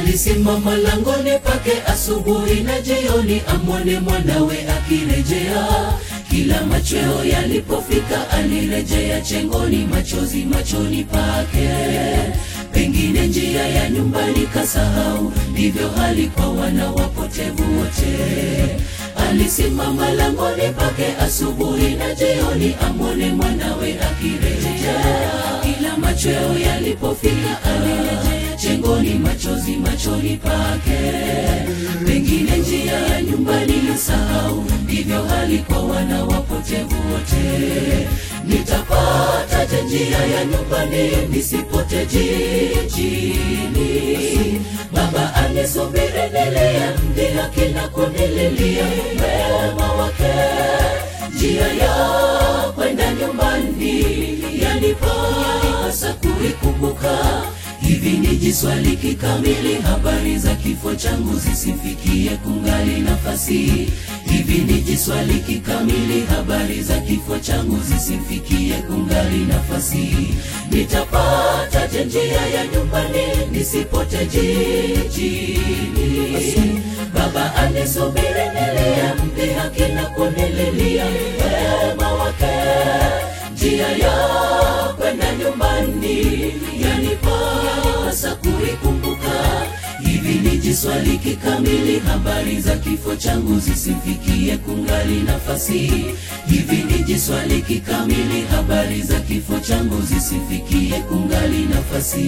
alisimama langoni pake asubuhi na jioni, amwone mwanawe akirejea. Kila machweo yalipofika, alirejea chengoni, machozi machoni pake. Pengine njia ya nyumbani kasahau, ndivyo hali kwa wana wapotevu wote. Alisimama langoni pake asubuhi na jioni, amwone mwanawe akirejea. Kila machweo yalipofika, alirejea chengoni, machozi machoni pake. Pengine njia ya nyumbani lisahau, ndivyo hali kwa wana wapotevu wote. Nitapataje njia ya nyumbani nisipote jijini? Baba anisubiri niliyemdhihaki na kunililia wema wake. Njia ya kwenda nyumbani yanipasa kuikumbuka. Hivi nijiswali kikamili, habari za kifo changu zisifikie kungali nafasi. Hivi nijiswali kikamili, habari za kifo changu zisifikie kungali nafasi. Nitapataje njia ya nyumbani nisipote jijini? Baba anisubiri niliyemdhihaki na kunililia wema wake. Njia ya kwenda nyumbani yanipasa kuikumbuka. Hivi nijiswali kikamili, habari za kifo changu zisifikie kungali nafasi. Hivi nijiswali kikamili, habari za kifo changu zisifikie kungali nafasi.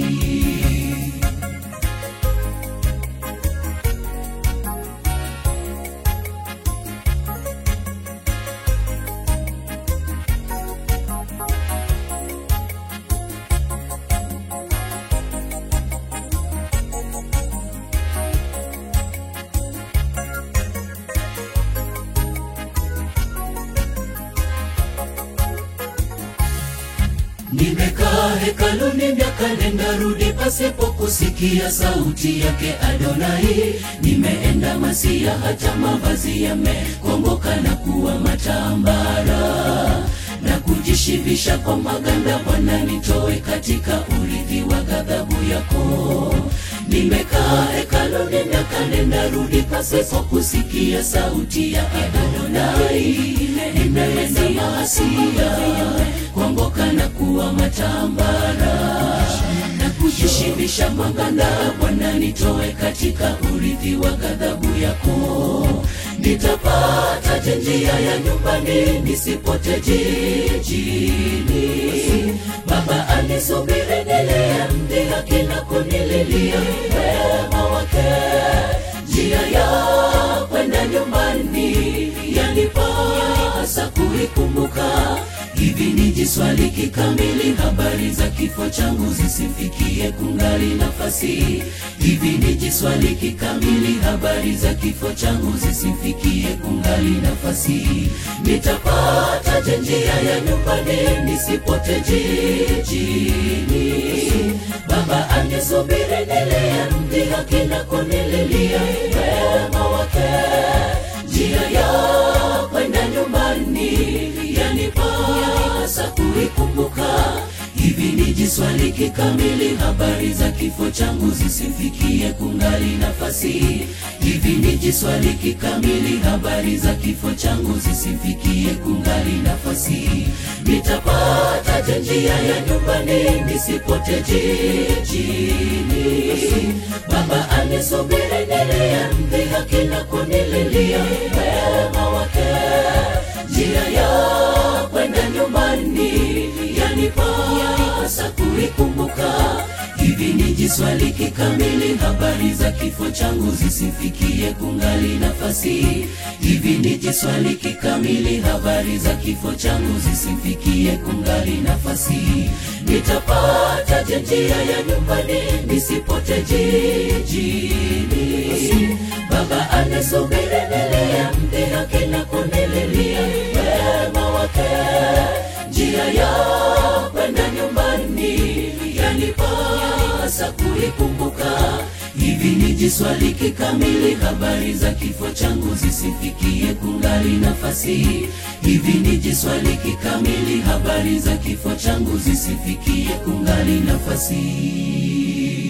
Nimekaa hekaluni miaka nenda rudi, pasipo kusikia sauti yake Adonai. Nimeenda Masia, hata mavazi yamekomboka na kuwa matambara, na kujishibisha kwa maganda. Bwana, nitoe katika urithi wa ghadhabu yako. Nimekaa hekaluni miaka nenda rudi, pasipo kusikia sauti ya Adonai. Nimeenda Masia kuongoka na kuwa matambara na kujishibisha maganda. Bwana, nitoe katika urithi wa ghadhabu yako. Nitapataje njia ya nyumbani nisipote jijini? Baba anisubiri niliyemdhihaki na kunililia wema wake. Njia ya kwenda nyumbani yanipasa kuikumbuka. Hivi nijiswali kikamili, habari za kifo changu zisifikie kungali nafasi. Hivi nijiswali kikamili, habari za kifo changu zisifikie kungali nafasi. Nitapataje njia ya nyumbani nisipote jijini? Baba anisubiri niliyemdhihaki na kunililia wema wake. Njia ya kwenda nyumbani yanipasa kuikumbuka. Hivi nijiswali kikamili, habari za kifo changu zisifikie kungali nafasi. Hivi nijiswali kikamili, habari za kifo changu zisifikie kungali nafasi. Nitapataje njia ya nyumbani nisipote jijini? Baba anisubiri niliyemdhihaki na kunililia wema wake. Njia ya kwenda nyumbani yanipasa kuikumbuka. Hivi nijiswali kikamili, habari za kifo changu zisifikie kungali nafasi. Hivi nijiswali kikamili, habari za kifo changu zisifikie kungali nafasi. Nitapataje njia ya nyumbani nisipote jijini? Baba anisubiri niliyemdhihaki na kunililia wema wake. Njia ya kwenda nyumbani yanipasa kuikumbuka. Hivi nijiswali kikamili, habari za kifo changu zisifikie kungali nafasi. Hivi nijiswali kikamili, habari za kifo changu zisifikie kungali nafasi.